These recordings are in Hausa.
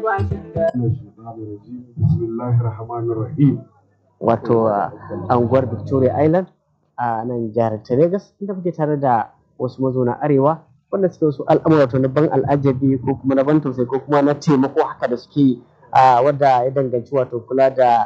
wato anguwar victoria island a nan jihar ta Legas inda muke tare da wasu mazauna arewa wanda suke wasu al'amura wato na ban al'ajabi ko kuma na ban tausayi ko kuma na taimako haka da suke wadda ya danganci wato kula da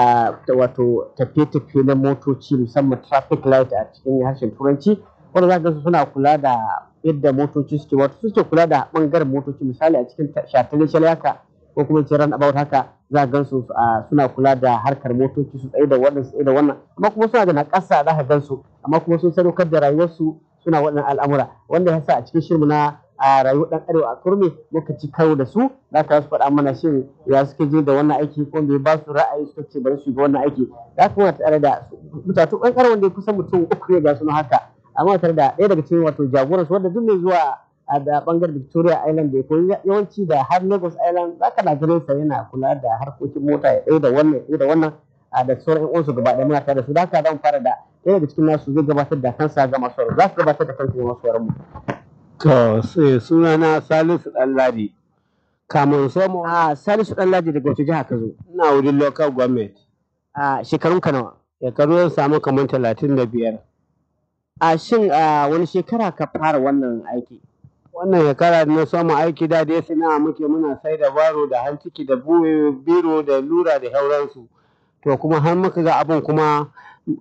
wato tafiye-tafiye na motoci musamman traffic light a cikin harshen turanci wanda za ga suna kula da yadda motoci suke wato suke kula da bangaren motoci misali a cikin shataletale haka ko kuma ce ran about haka za gan su suna kula da harkar motoci su tsaye da wannan su tsaye da wannan amma kuma suna da nakasa za ka gan su amma kuma sun sadaukar da rayuwarsu suna waɗannan al'amura wanda ya sa a cikin shirin na a rayuwar ɗan arewa a kurmi muka ci karo da su za ka su faɗa mana shin ya suka je da wannan aiki ko bai ba su ra'ayi suka ce bari su ga wannan aiki za ka muna tare da mutane ɗan ƙarar wanda ya kusan mutum uku ne ga su haka amma tare da ɗaya daga cikin wato jagoransu wanda duk mai zuwa a da bangaren Victoria Island da ko yawanci da har Lagos Island za ka na ganin sa yana kula da harkokin mota ya ɗaya da wannan ya da wannan a da sauran uwansu gaba ɗaya muna tare da su da haka zan fara da ɗaya daga cikin nasu zai gabatar da kansa ga masu za su gabatar da kansu ga masu mu. To sai sunana Salisu Ɗanladi. Kamun somo. A Salisu Ɗanladi daga wace jiha ka zo? Ina wurin local government. A shekarun ka nawa? Shekaru zan samu kamar talatin da biyar. A shin wani shekara ka fara wannan aiki? wannan shekara na samu aiki da dai sana'a muke muna sai da baro da hanciki da biro da lura da sauransu to kuma har muka ga abin kuma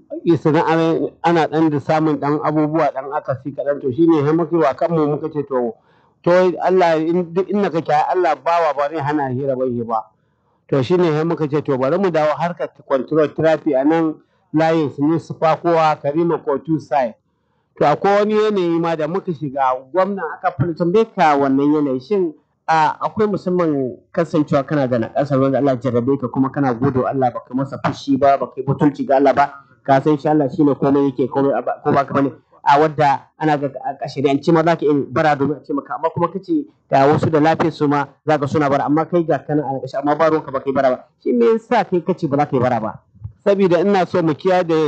sana'ar ana dan da samun dan abubuwa dan akasi kaɗan to shine har muka wa kanmu muka ce to to Allah duk inda kake Allah bawa ba zai hana hira bai ba to shine har muka ce to bari mu dawo harkar control traffic a nan layin su ne su kowa Karima Kotu side to akwai wani yanayi ma da muka shiga gwamna aka fara tambaye ka wannan yanayi shin akwai musamman kasancewa kana da nakasar wanda Allah jarrabe ka kuma kana gode Allah baka masa fushi ba baka yi butulci ga Allah ba ka san shi Allah shine komai yake komai ko ba ka bane a wadda ana ga a shari'anci ma zaka iya bara domin a ce maka amma kuma kace ga wasu da lafiyar su ma zaka suna bara amma kai ga kana a ƙarshe amma ba ruwanka baka yi bara ba shi me yasa kai kace ba za ka yi bara ba saboda ina so mu kiyaye da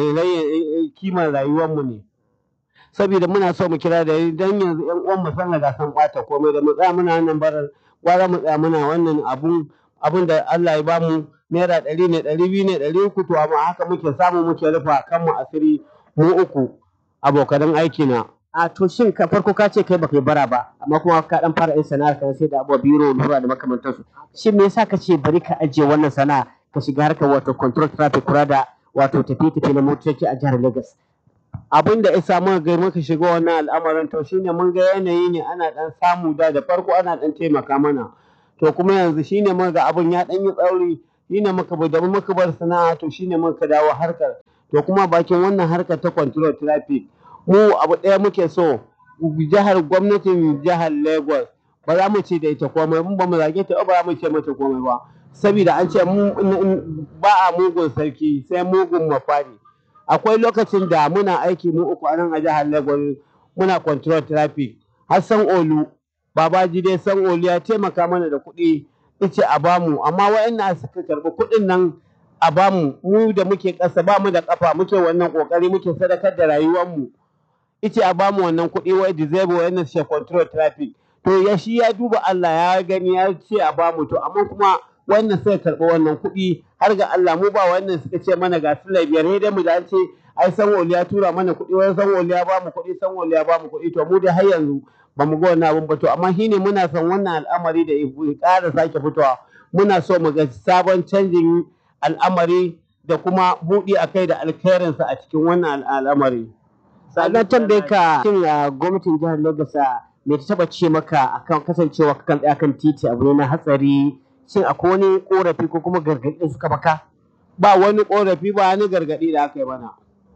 kimar rayuwar mu ne saboda muna so mu kira da dan yanzu yan uwan mu san ga san bata komai da mu tsaya muna nan barar gwara mu tsaya muna wannan abun abun da Allah ya bamu naira ɗari ne ɗari biyu ne ɗari uku to amma haka muke samu muke rufa kanmu asiri mu uku abokan aiki na a to shin ka farko ka ce kai baka yi bara ba amma kuma ka dan fara yin sana'ar ka sai da abubuwa biro lura da makamantansu shin me yasa ka ce bari ka ajiye wannan sana'a ka shiga harkar wato control traffic kura da wato tafiye-tafiye na motoci a jihar Lagos abin da isa muka ga muka shiga wannan al'amarin to shine mun ga yanayi ne ana dan samu da da farko ana dan taimaka mana to kuma yanzu shine muka ga abin ya dan yi tsauri shine muka bar da muka bar sana'a to shine muka dawo harkar to kuma bakin wannan harkar ta control traffic mu abu ɗaya muke so jihar gwamnatin jihar Lagos ba za mu ce da ita komai mun ba mu zage ta ba za mu ce mata komai ba saboda an ce mu ba a mugun sarki sai mugun mafari akwai lokacin da muna aiki mu uku a nan a jihar Lagos muna control traffic Hassan Olu Babaji dai san Olu ya taimaka mana da kuɗi yace a bamu amma wayannan suka karɓi kuɗin nan a bamu mu da muke ƙasa ba mu da ƙafa muke wannan ƙoƙari muke sadakar da rayuwar mu yace a bamu wannan kuɗi wai disable wayannan shi control traffic to ya shi ya duba Allah ya gani ya ce a bamu to amma kuma wannan sai karɓi wannan kuɗi har ga Allah mu ba wannan suka ce mana ga su biyar sai dai mu da an ce ai san wali ya tura mana kuɗi wai san wali ya ba mu kuɗi san wali ya ba mu kuɗi to mu dai har yanzu ba mu ga wannan abun ba to amma shine muna son wannan al'amari da ya ƙara sake fitowa muna so mu ga sabon canjin al'amari da kuma buɗi a kai da alkhairinsa a cikin wannan al'amari. Sannan tambaye ka shin gwamnatin jihar Lagos me ta taba ce maka akan kasancewa kan tsaya kan titi abu ne na hatsari shin akwai wani korafi ko kuma gargaɗi da suka baka ba wani korafi ba wani gargaɗi da aka yi mana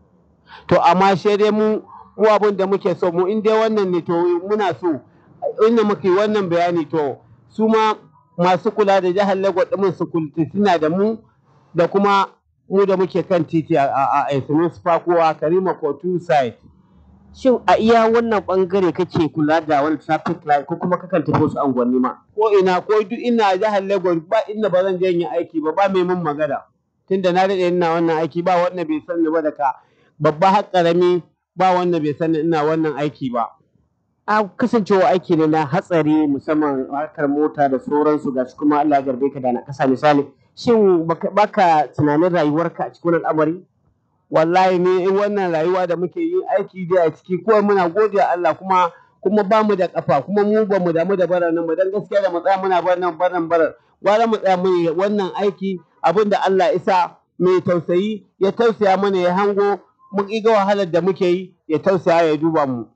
to amma sai dai mu mu abin da muke so mu in dai wannan ne to muna so inda muke wannan bayani to su ma masu kula da jihar Lagos ɗin su suna da mu da kuma mu da muke kan titi a a Esunis Fakowa Karima Kotu side shin a iya wannan bangare kake kula da wani traffic light ko kuma kakan tafi wasu unguwanni ma ko ina ko duk ina jihar Lagos ba inda ba zan je yin aiki ba ba mai mun magana tunda na daɗe ina wannan aiki ba wanda bai san ni ba da ka babba har ƙarami ba wanda bai san ina wannan aiki ba a kasancewa aiki ne na hatsari musamman harkar mota da sauransu ga kuma Allah ya garbe ka da na kasa misali shin baka, baka tunanin rayuwarka a cikin al'amari wallahi ne in wannan rayuwa da muke yi aiki dai a ciki ko muna gode Allah kuma kuma ba mu da kafa kuma mu ba mu damu da bara nan ba dan gaskiya da mu tsaya muna bar nan baran barar gwara mu tsaya mu yi wannan aiki abin da Allah isa mai tausayi ya tausaya mana ya hango mu ga wahalar da muke yi ya tausaya ya duba mu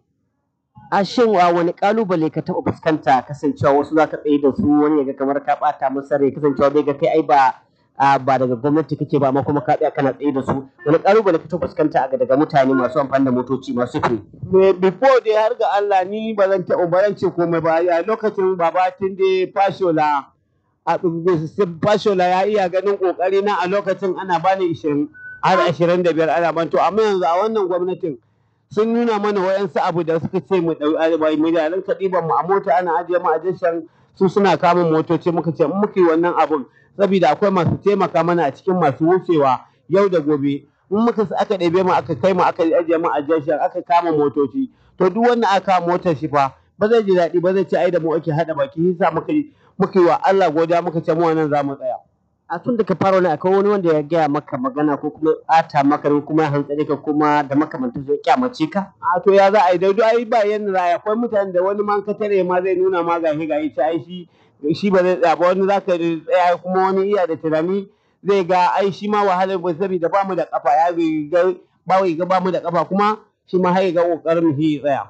a shin a wani kalubale ka taɓa fuskanta kasancewa wasu za ka tsaye da su wani ya ga kamar ka ɓata masa rai kasancewa bai ga kai ai ba a ba daga gwamnati kake ba amma kuma ka tsaya kana tsaye da su wani kalubale ka taɓa fuskanta a daga mutane masu amfani da motoci masu sufuri Me- before dai har ga Allah ni ba zan taɓa ba zan ce komai ba a lokacin babatin dai fashola a fashola ya iya ganin kokari na a lokacin ana bani 20 har 25 ana ban to amma yanzu a wannan gwamnatin sun nuna mana wayansu abu da suka ce mu dau mu da ran kadiban mu a mota ana ajiye mu a jashan su suna kama motoci muka ce in muka yi wannan abun saboda akwai masu taimaka mana a cikin masu wucewa yau da gobe in muka sa aka ɗebe mu aka kai mu aka ajiye mu a jashan aka kama motoci to duk wanda aka kama motar shi fa ba zai ji daɗi ba zai ce ai da mu ake haɗa baki yasa muka yi muka yi wa Allah godiya muka ce mu wannan za mu tsaya a tun da ka fara wani akwai wani wanda ya gaya maka magana ko kuma ɓata maka ko kuma ya hantsare ka kuma da makamantar ya kyamace ka a to ya za a yi da ai ba yanda za a yi akwai mutane da wani man ka tare ma zai nuna ma gashi gashi ta ai shi shi ba zai tsaya ba wani za ka tsaya kuma wani iya da tunani zai ga ai shi ma wahalar ba saboda ba mu da kafa ya ga ba wai ga ba mu da kafa kuma shi ma har ya ga kokarin mu ya tsaya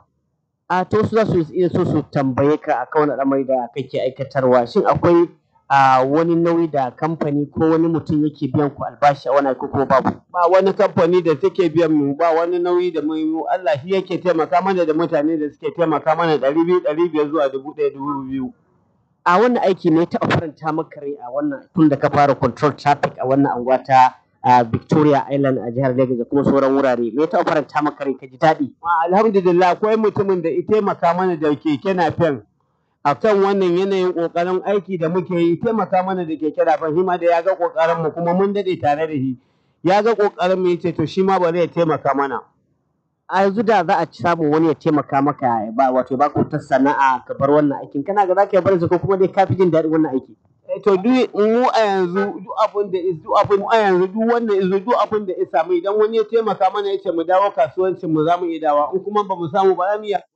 a to su za su iya so su tambaye ka akan wani al'amari da kake aikatarwa shin akwai a wani nauyi da kamfani ko wani mutum yake biyan ku albashi a wani ko kuma babu ba wani kamfani da take biyan mu ba wani nauyi da mu Allah shi yake taimaka mana da mutane da suke taimaka mana ɗari biyu ɗari biyar zuwa dubu ɗaya dubu biyu a wannan aiki ne taɓa faranta maka rai a wannan tun da ka fara control traffic a wannan anguwa ta a Victoria Island a jihar Lagos da kuma sauran wurare me taɓa faranta maka rai ka ji daɗi alhamdulillah akwai mutumin da ya taimaka mana da keke napep a kan wannan yanayin ƙoƙarin aiki da muke yi taimaka mana da keke napep shi ma da ya ga ƙoƙarin mu kuma mun daɗe tare da shi ya ga ƙoƙarin mu yace to shi ma bari ya taimaka mana a yanzu da za a samu wani ya taimaka maka ya ba wato ba ku ta sana'a ka bar wannan aikin kana ga za ka bar ko kuma dai ka fi jin daɗin wannan aiki to duk mu a yanzu duk abin da duk abin a yanzu duk wanda yanzu duk abin da ya samu idan wani ya taimaka mana yace mu dawo kasuwancin mu za mu iya dawa in kuma ba mu samu ba za mu iya